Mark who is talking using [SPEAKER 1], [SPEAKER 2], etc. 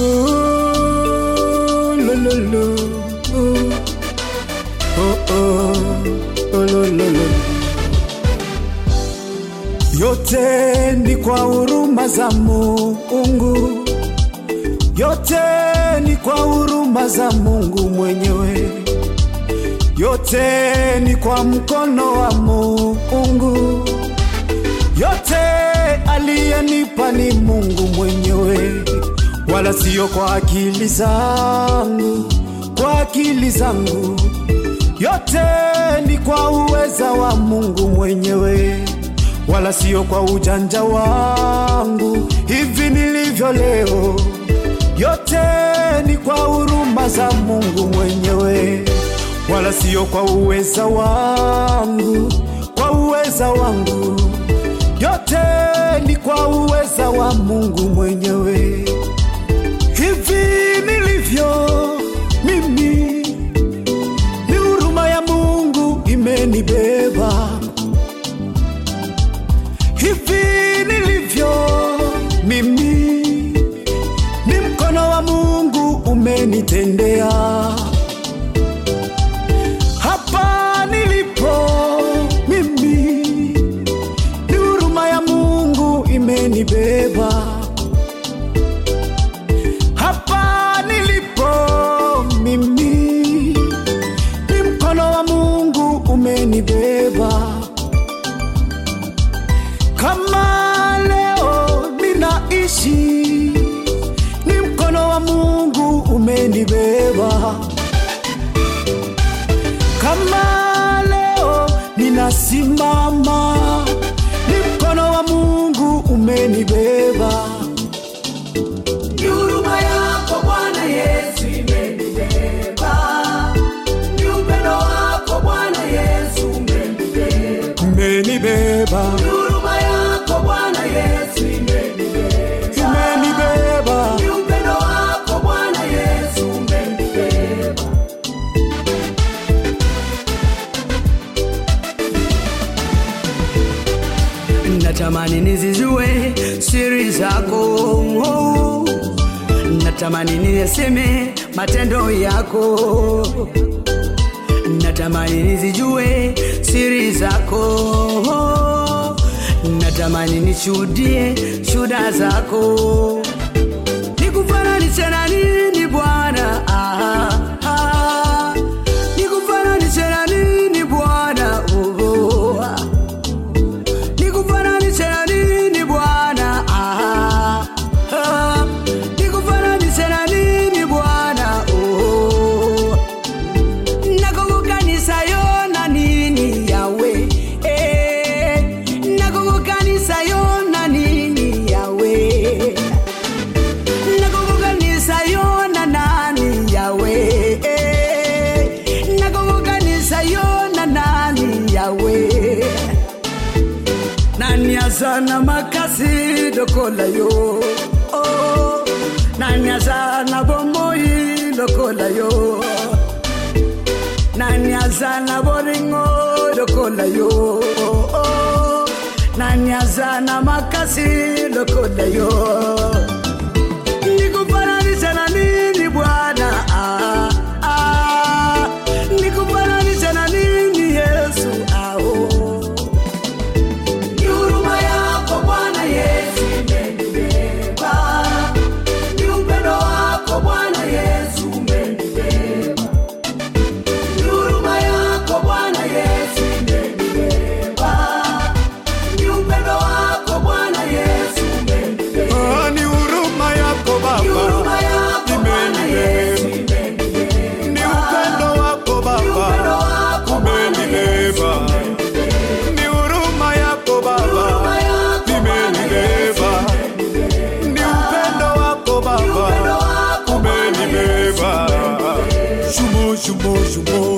[SPEAKER 1] Ooh, lo, lo, lo. Ooh. Oh, oh. Oh, lo, lo, lo. Yote ni kwa huruma za Mungu, yote ni kwa huruma za Mungu mwenyewe, yote ni kwa mkono wa Mungu, yote aliyenipa ni Mungu mwenyewe, wala sio kwa akili zangu, kwa akili zangu, yote ni kwa uweza wa Mungu mwenyewe wala sio kwa ujanja wangu hivi nilivyo leo. Yote ni kwa huruma za Mungu mwenyewe, wala sio kwa uweza wangu, kwa uweza wangu. Yote ni kwa uweza wa Mungu mwenyewe. Hivi nilivyo mimi, ni huruma ya Mungu imenibeba hivi nilivyo mimi, ni mkono wa Mungu umenitendea. Hapa nilipo mimi, ni huruma ya Mungu imenibeba. Hapa nilipo mimi, ni mkono wa Mungu umenibeba kama leo ninaishi, ni mkono wa Mungu umenibeba. Kama leo ninasimama, ni mkono wa Mungu umenibeba.
[SPEAKER 2] Ni huruma yako Bwana Yesu imenibeba. Ni upendo wako Bwana Yesu umenibeba.
[SPEAKER 1] Umenibeba,
[SPEAKER 2] Ni huruma yako Bwana Yesu imenibeba.
[SPEAKER 1] umenibeba,
[SPEAKER 2] Ni upendo wako Bwana Yesu umenibeba. Natamani nizijue siri zako oh. Natamani niyaseme matendo yako Natamani nizijue siri zako oh. Natamani nishuhudie shuda zako Nikufananishe na nini Bwana ah, ah. Nikufananishe na nini Bwana oh, oh, ah. Nikufananishe na nini Bwana? Ah, ah. Nikufananishe na nini Bwana? Oh. Nakukukanisa yo na nini yawe? Eh. Nakukukanisa yo na nini yawe? Nakukukanisa yo na nani yawe? Eh. Nakukukanisa yo na nani yawe? nani azana makasi lokola yo oh, nani azana bomoi lokola yo nani azana boringo lokola yo oh, nani azana makasi lokola yo nikufananisha na nini bwana ah, ah, nikufananisha na nini yesu ah, oh. Ni huruma yako Bwana Yesu imenibeba. Ni upendo wako Bwana Yesu umenibeba. Ni huruma yako Bwana Yesu imenibeba. Ni upendo wako Bwana Yesu umenibeba.
[SPEAKER 1] Ah, ni huruma yako
[SPEAKER 2] Ni
[SPEAKER 1] Baba,
[SPEAKER 2] huruma yako Bwana Yesu imenibeba.
[SPEAKER 1] ni upendo wako
[SPEAKER 2] Ni upendo
[SPEAKER 1] Baba,
[SPEAKER 2] wako Bwana Yesu
[SPEAKER 1] umenibeba. Ni huruma yako Baba,
[SPEAKER 2] Huruma yako Bwana Yesu
[SPEAKER 1] imenibeba. Ni upendo wako
[SPEAKER 2] Ni upendo
[SPEAKER 1] Baba,
[SPEAKER 2] wako Bwana Yesu
[SPEAKER 1] umenibeba. Shumo, shumo, shumo.